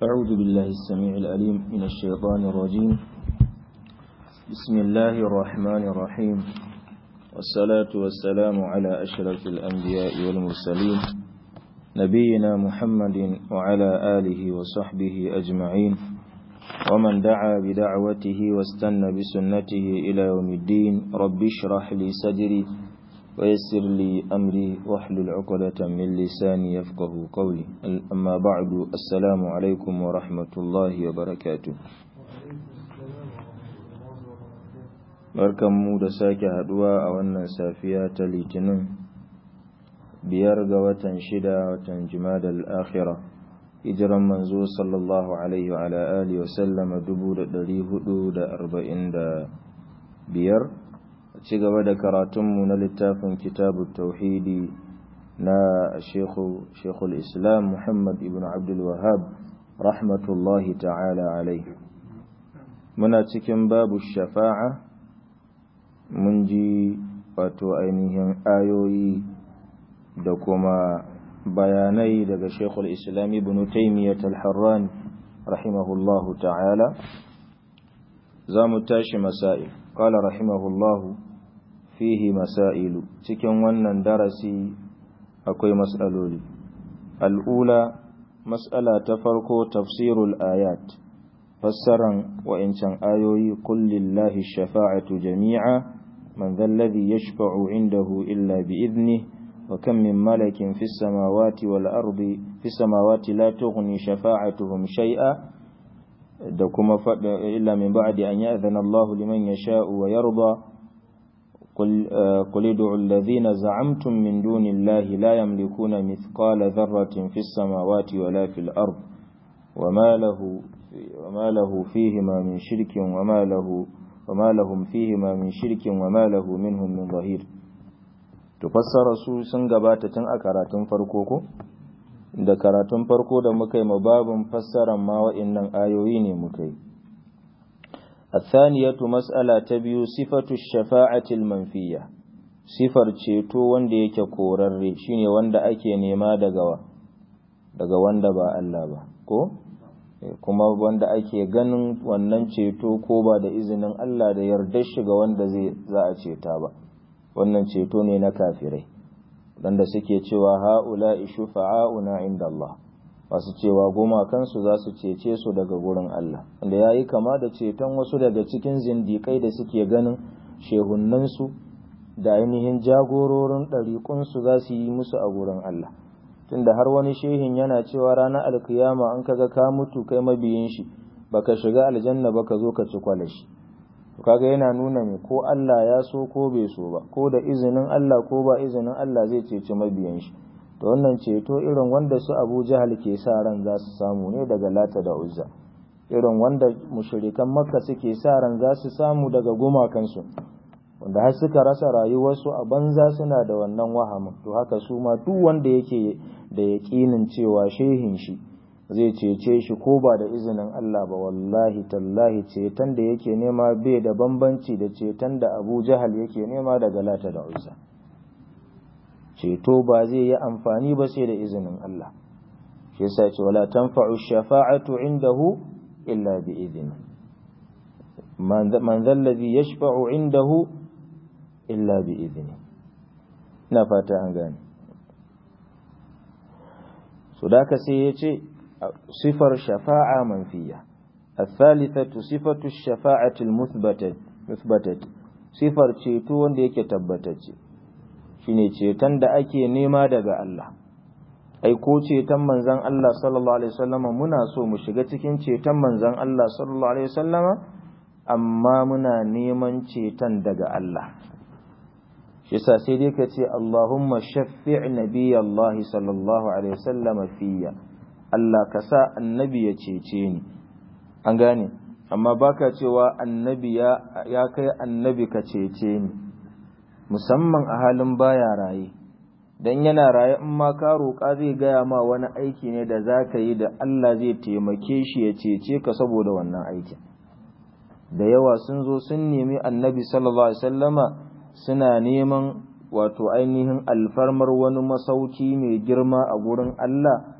أعوذ بالله السميع الأليم من الشيطان الرجيم بسم الله الرحمن الرحيم والصلاة والسلام على أشرف الأنبياء والمرسلين نبينا محمد وعلى آله وصحبه أجمعين ومن دعا بدعوته واستنى بسنته إلى يوم الدين رب اشرح لي صدري ويسر لي أمري واحلل عقدة من لساني يفقه قولي أما بعد السلام عليكم ورحمة الله وبركاته barkanmu da sake haduwa a wannan safiya ta litinin biyar ga watan shida watan jimadal akhira hijiran manzo sallallahu alaihi wa ala alihi wa sallama dubu da dari hudu da arba'in da biyar ci gaba da karatunmu na littafin kitabu tauhidi na shekul islam muhammad ibn abdul wahab rahmatullahi ta'ala alaihi muna cikin babu shafa'a mun ji wato ainihin ayoyi da kuma bayanai daga shekul islam ibn taimiyyat al-harran rahimahullahu ta'ala za mu tashi masail qala rahimahullahu fihi masailu cikin wannan darasi akwai mas'aloli al'ula mas'ala ta farko tafsirul ayat fassaran wa'incan ayoyi kullillahi shafa'atu jami'a من ذا الذي يشفع عنده إلا بإذنه وكم من ملك في السماوات والأرض في السماوات لا تغني شفاعتهم شيئا دكما إلا من بعد أن يأذن الله لمن يشاء ويرضى قل, قل ادعوا الذين زعمتم من دون الله لا يملكون مثقال ذرة في السماوات ولا في الأرض وما له, وما له فيهما من شرك وما له وما لهم فيهما من شرك وما له منهم من ظهير tufassara su sun gabata tun a karatun farko ko da karatun farko da muka yi babin fassaran ma wa'annan ayoyi ne muka yi الثانية مسألة تبيو صفة الشفاعة المنفية صفر ceto wanda yake korarre shine wanda ake nema daga daga wanda ba Allah ba ko kuma wanda ake ganin wannan ceto ko ba da izinin Allah da yardar shi ga wanda zai za a ceta ba wannan ceto ne na kafirai wanda suke cewa haula shufa'auna inda Allah wasu cewa gumakansu za su cece su daga gurin Allah wanda ya yi kama da ceton wasu daga cikin zindikai da suke ganin shehunnansu da ainihin jagororin ɗariƙunsu za su yi musu a gurin Allah tunda har wani shehin yana cewa ranar alkiyama an kaga ka mutu kai mabiyin shi baka shiga aljanna ba ka zo ka ci kwalashi kaga yana nuna me ko Allah ya so ko bai so ba ko da izinin Allah ko ba izinin Allah zai ceci mabiyan shi to wannan ceto irin wanda su Abu Jahal ke sa ran za su samu ne daga Lata da Uzza irin wanda mushrikan Makka suke sa ran za su samu daga gumakansu wanda har suka rasa rayuwarsu a banza suna da wannan wahamin to haka su ma duk wanda yake da yaƙinin cewa shehin shi zai cece shi ko ba da izinin Allah ba wallahi tallahi ceton da yake nema bai da bambanci da ceton da Abu Jahal yake nema daga Lata da Uzza ceto ba zai yi amfani ba sai da izinin Allah shi yasa ce wala tanfa'u shafa'atu indahu illa bi idni man dhal ladhi yashfa'u indahu illa bi izini ina fata an gane so da ka sai ya ce sifar shafa'a manfiya الثالثة صفة الشفاعة المثبتة مثبتة صفر ceto wanda yake tabbatacce shine ceton da ake nema daga Allah ai ko ceton manzon Allah sallallahu alaihi wasallama muna so mu shiga cikin ceton manzon Allah sallallahu alaihi wasallama amma muna neman ceton daga Allah shi yasa sai dai ka ce Allahumma shaffi' nabiyallahi sallallahu alaihi wasallam fiyya Allah ka sa annabi ya cece ni an gane amma baka cewa annabi ya ya kai annabi ka cece ni musamman a halin baya raye dan yana raye in ma ka roƙa zai gaya ma wani aiki ne da za ka yi da Allah zai taimake shi ya cece ka saboda wannan aikin da yawa sun zo sun nemi annabi sallallahu alaihi wasallama suna neman wato ainihin alfarmar wani masauki mai girma a gurin Allah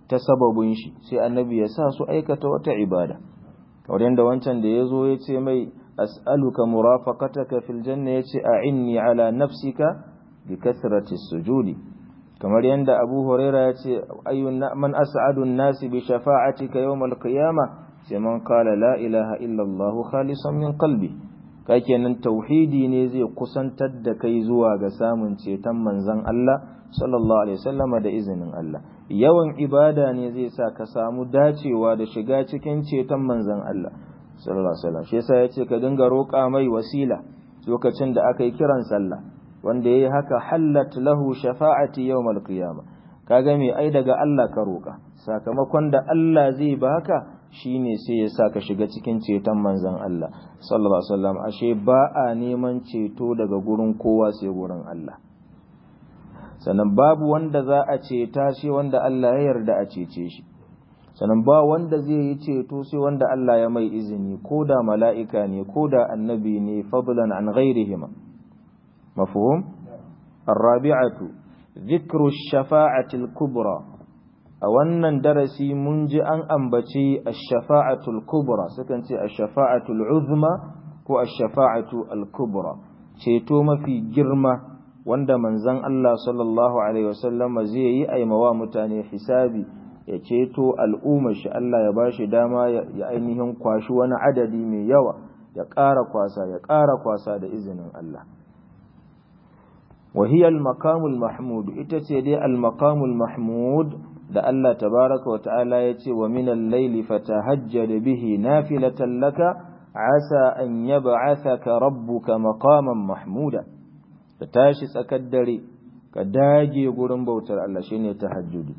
ta sababin shi sai annabi ya sa su aikata wata ibada kamar yadda wancan da ya zo ya ce mai as'aluka murafaqataka fil janna yace a'inni ala nafsika bi kathrati sujudi kamar yadda Abu Huraira ya ce ayyun man as'adu an-nasi bi shafa'atika yawm al-qiyamah sai man qala la ilaha illa Allah khalisan min qalbi kenan tauhidi ne zai kusantar da kai zuwa ga samun ceton manzon Allah sallallahu alaihi wasallama da izinin Allah yawan ibada ne zai sa ka samu dacewa da shiga cikin ceton manzon Allah sallallahu alaihi wasallam shi yasa yace ka dinga roƙa mai wasila lokacin da aka yi kiran sallah wanda yayi haka hallat lahu shafa'ati yawmal qiyamah kaga me ai daga Allah ka roƙa sakamakon da Allah zai baka shine sai ya sa ka shiga cikin ceton manzon Allah sallallahu alaihi wasallam ashe ba a neman ceto daga gurin kowa sai gurin Allah sannan babu wanda za a ceta shi wanda Allah ya yarda a cece shi sannan ba wanda zai yi ceto sai wanda Allah ya mai izini ko da mala'ika ne ko da annabi ne fadlan an ghairihima mafhum arabi'atu dhikru shafa'ati al-kubra a wannan darasi mun ji an ambaci ash-shafa'atu al-kubra sukan ce ash-shafa'atu al-uzma ko ash-shafa'atu al-kubra ceto mafi girma wanda manzon Allah sallallahu alaihi wasallam zai yi aimawa mutane hisabi ya ceto al'ummar shi Allah ya bashi dama ya ainihin kwashi wani adadi mai yawa ya ƙara kwasa ya ƙara kwasa da izinin Allah وهي المقام المحمود itace dai al-maqam al-mahmud da Allah tabaraka wa ta'ala yace wa min al-layli fatahajjad bihi nafilatan laka asa an yab'athaka rabbuka maqaman mahmuda ka tashi tsakar dare ka dage gurin bautar Allah shine tahajjudi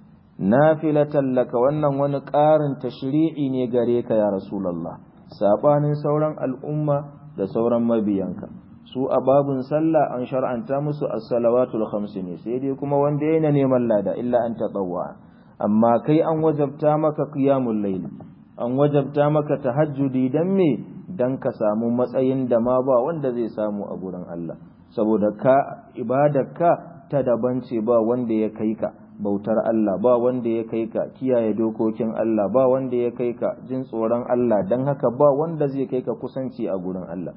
nafilatan laka wannan wani ƙarin tashri'i ne gare ka ya rasulullah sabanin sauran al'umma da sauran mabiyanka su a babun sallah an shar'anta musu as-salawatul khams ne sai dai kuma wanda yana neman lada illa an tatawwa amma kai an wajabta maka qiyamul layl an wajabta maka tahajjudi dan me dan ka samu matsayin da ma ba wanda zai samu a gurin Allah saboda ka ibadarka ta daban ce ba wanda ya kai ka bautar Allah ba wanda ya kai ka kiyaye dokokin Allah ba wanda ya kai ka jin tsoron Allah dan haka ba wanda zai kai ka kusanci a gurin Allah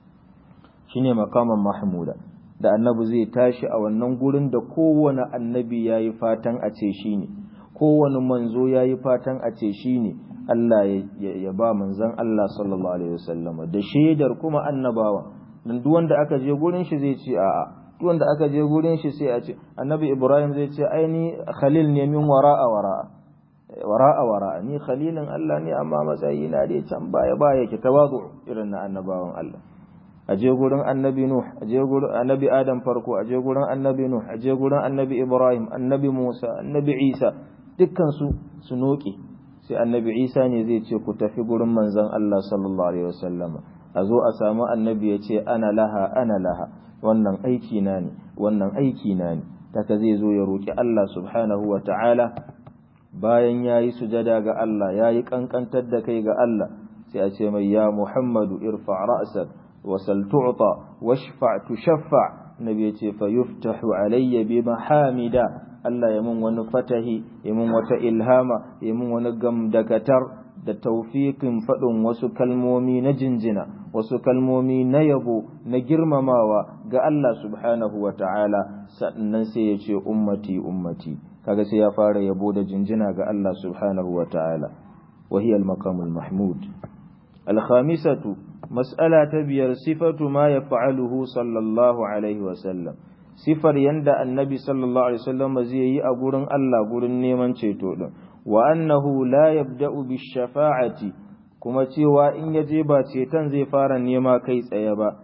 shine makaman mahmuda da annabi zai tashi a wannan gurin da kowane annabi yayi fatan a ce shi ne kowane manzo yayi fatan a ce shi ne Allah ya ba manzon Allah sallallahu alaihi wasallam da shaidar kuma annabawa dan duk wanda aka je gurin shi zai ce a'a duk wanda aka je gurin shi sai a ce annabi Ibrahim zai ce aini khalil ne min wara'a wara'a wara'a wara'a ni khalilin Allah ne amma matsayi na dai can baya baya ke tawazu irin na annabawan Allah a je gurin annabi Nuh a je gurin annabi Adam farko a je gurin annabi Nuh a je gurin annabi Ibrahim annabi Musa annabi Isa dukkan su su noke sai annabi Isa ne zai ce ku tafi gurin manzon Allah sallallahu alaihi wasallama a zo a samu annabi ya ce ana laha ana laha wannan aiki na ne wannan aiki na ne taka zai zo ya roki Allah subhanahu wa ta'ala bayan yayi sujada ga Allah yayi kankantar da kai ga Allah sai a ce mai ya Muhammadu irfa ra'sak wasal tu'ta washfa tushaffa nabi yace fa yuftahu alayya bi mahamida Allah ya mun wani fatahi ya mun wata ilhama ya mun wani gamdakatar da taufiqin faɗin wasu kalmomi na jinjina wasu kalmomi na yabo na girmamawa ga Allah subhanahu wa ta'ala sannan sai ya ce ummati ummati kaga sai ya fara yabo da jinjina ga Allah subhanahu wa ta'ala wa hiya al-maqamul mahmud al-khamisatu mas'ala ta biyar sifatu ma yaf'aluhu sallallahu alaihi wa sallam sifar yanda annabi sallallahu alaihi wasallam zai yi a gurin Allah gurin neman ceto din wa annahu la yabda'u bish-shafa'ati kuma cewa in yaje ba ceton zai fara nema kai tsaye ba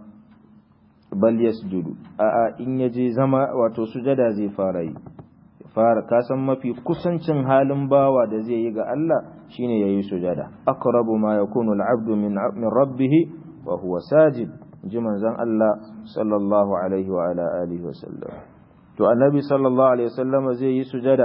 bal yasjudu a'a in yaje zama wato sujada zai fara yi fara kasan mafi kusancin halin bawa da zai yi ga Allah shine yayi sujada aqrabu ma yakunu al-'abdu min min rabbih wa huwa sajid ji manzon Allah sallallahu alaihi wa ala alihi wa sallam to annabi sallallahu alaihi wasallam zai yi sujada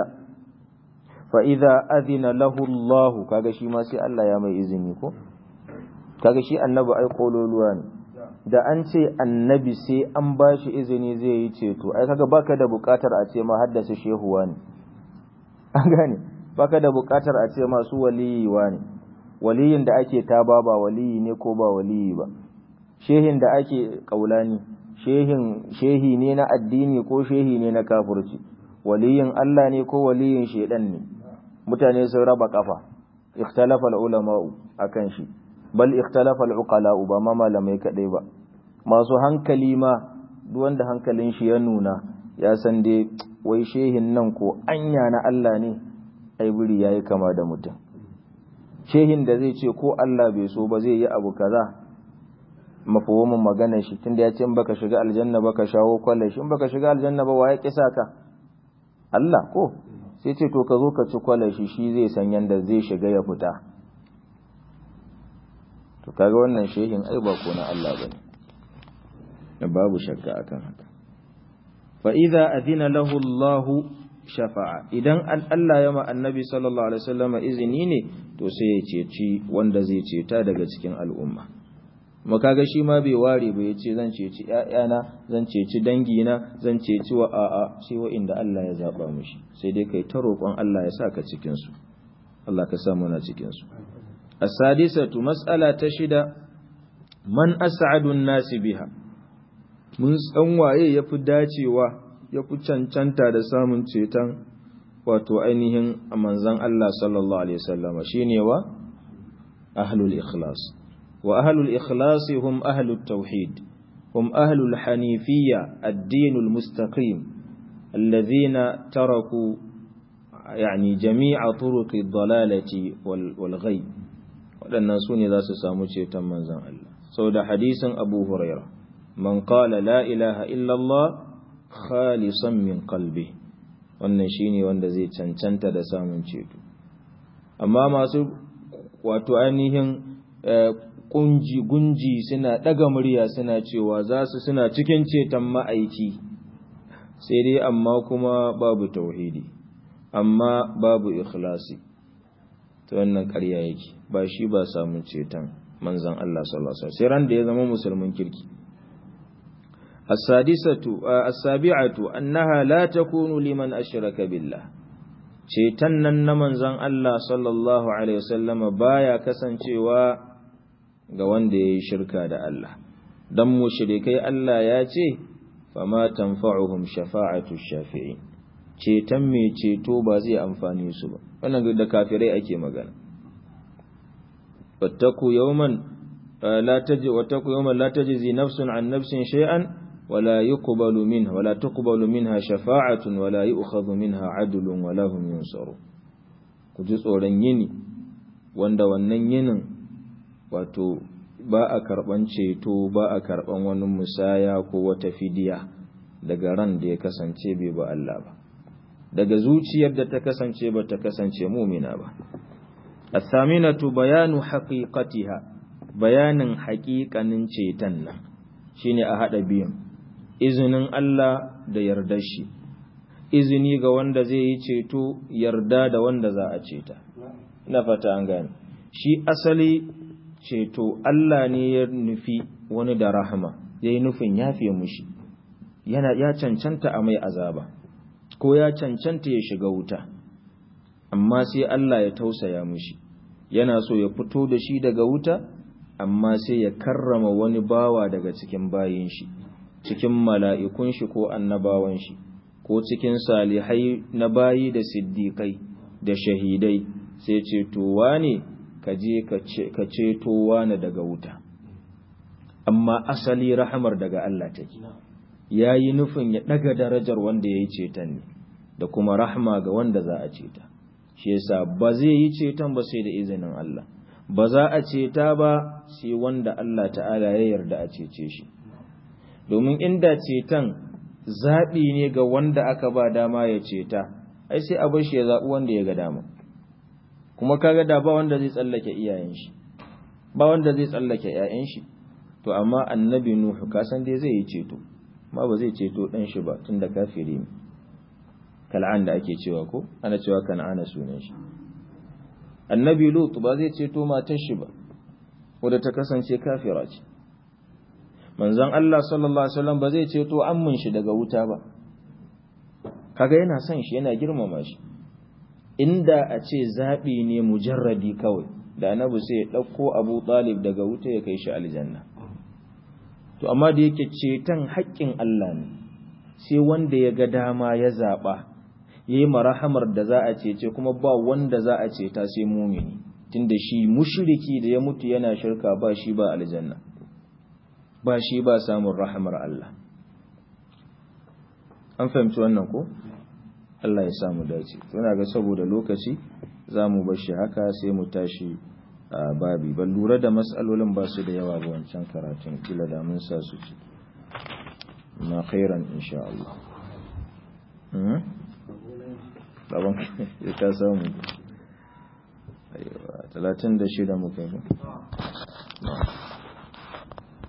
fa idza adina lahu Allah kaga shi ma sai Allah ya mai izini ko kaga shi annabi ai kololuwa ne da an ce annabi sai an ba shi izini zai yi ceto ai kaga baka da bukatar a ce ma haddasa shehuwa ne an gane baka da bukatar a ce masu waliyiwa ne waliyin da ake taba ba waliyi ne ko ba waliyi ba shehin da ake kaulani shehin shehi ne na addini ko shehi ne na kafirci waliyin Allah ne ko waliyin shedan ne mutane sun raba kafa ikhtalafa al-ulama akan shi bal ikhtalafa al-uqala ba ma malamai kadai ba masu hankali ma duk wanda hankalin shi ya nuna ya san dai wai shehin nan ko anya na Allah ne ai buri yayi kama da mutum shehin da zai ce ko Allah bai so ba zai yi abu kaza mafahimin magana shi tunda ya ce in baka shiga aljanna ba ka shawo kwalle shi in baka shiga aljanna ba waye kisa ka Allah ko sai ce to ka zo ka ci kwalle shi shi zai san yanda zai shiga ya fita to kaga wannan shehin ai ba ko na Allah bane babu shakka akan haka fa idza adina lahu Allah shafa'a idan Allah ya ma annabi sallallahu alaihi wasallam izini ne to sai ya ceci wanda zai ceta daga cikin al'umma makaga shi ma bai ware ba yace zan ceci ƴaƴana zan ceci dangina zan ceci wa a'a sai wa inda Allah ya zaba mushi sai dai kai ta roƙon Allah ya saka cikin su Allah ka sa muna cikin su as-sadisatu mas'ala ta shida man as'adu an-nasi biha mun san waye yafi dacewa yafi cancanta da samun ceton wato ainihin manzon Allah sallallahu alaihi wasallam shine wa ahlul ikhlas wa ahlul ikhlas hum ahlut tauhid hum ahlul hanifiyya ad-din al-mustaqim alladhina taraku yani jami'a turuq ad-dalalati wal ghayb wadannan sune za su samu ceton manzon Allah saboda hadisin Abu Hurairah man qala la ilaha illa Allah khalisan min qalbi wannan shine wanda zai cancanta da samun ceto amma masu wato ainihin kunji gunji suna daga murya suna cewa za su suna cikin ceton ma'aiki sai dai amma kuma babu tauhidi amma babu ikhlasi to wannan ƙarya yake ba shi ba samun ceton manzon Allah sallallahu alaihi wasallam sai ran da ya zama musulmin kirki السادسة السابعة أنها لا تكون لمن أشرك بالله ceton nan na manzon Allah sallallahu Alaihi wasallama baya kasancewa ga wanda ya yi shirka da Allah, don mushrikai Allah ya ce, fama tanfa'uhum shafa'atu shafi'i, ceton mai ceto ba zai amfani su ba, wannan da kafirai ake magana. Wattaku yawman la tajzi nafsun an nafsin shay'an ولا يقبل منها ولا تقبل منها شفاعة ولا يؤخذ منها عدل ولا هم ينصرون kuji tsoron yini wanda wannan yinin wato ba a karban ceto ba a karban wani musaya ko wata fidiya daga ran da ya kasance bai ba Allah ba daga zuciyar da ta kasance ba ta kasance mumina ba athaminatu bayanu haqiqatiha bayanin haƙiƙanin ceton nan shine a hada biyan izinin Allah da yardar shi izini ga wanda zai yi ceto yarda da wanda za a ceta ina fata an gane shi asali ceto Allah ne ya nufi wani da rahama ya yi nufin yafe mushi yana ya cancanta a mai azaba ko ya cancanta ya shiga wuta amma sai Allah ya tausaya mushi yana so ya fito da shi daga wuta amma sai ya karrama wani bawa daga cikin bayin shi cikin mala'ikun shi ko annabawan shi ko cikin salihai na bayi da siddiƙai da shahidai sai cetowa ne ka je ka cetowa na daga wuta amma asali rahamar daga Allah take ya yi nufin ya ɗaga darajar wanda ya yi ceton ne da kuma rahama ga wanda za a ceta shi yasa ba zai yi ceton ba sai da izinin Allah ba za a ceta ba sai wanda Allah ta'ala ya yarda a cece shi domin inda ceton zaɓi ne ga wanda aka ba dama ya ceta ai sai a bar shi ya zaɓi wanda ya ga dama kuma kaga da ba wanda zai tsallake iyayen shi ba wanda zai tsallake ƴaƴan shi to amma annabi nuhu ka san dai zai yi ceto ma ba zai ceto dan shi ba tunda kafiri ne kal'an da ake cewa ko ana cewa kan'ana sunan shi annabi lut ba zai ceto matar shi ba wadda ta kasance kafira ce manzon Allah sallallahu alaihi wasallam ba zai ceto ammin shi daga wuta ba kaga yana son shi yana girmama shi inda a ce zaɓi ne mujarradi kawai da annabi sai ya ɗauko abu talib daga wuta ya kai shi aljanna to amma da yake ceton haƙƙin Allah ne sai wanda ya ga dama ya zaɓa ya yi marahamar da za a cece kuma ba wanda za a ceta sai mumini tunda shi mushriki da ya mutu yana shirka ba shi ba aljanna ba shi ba samun rahamar Allah an fahimci wannan ko Allah ya samu dace tuna ga saboda lokaci za mu bar shi haka sai mu tashi a babi ban lura da matsalolin ba su da yawa ga wancan karatun kila da mun sa su ci ma khairan insha Allah Baban ka samu aiwa 36 muka yi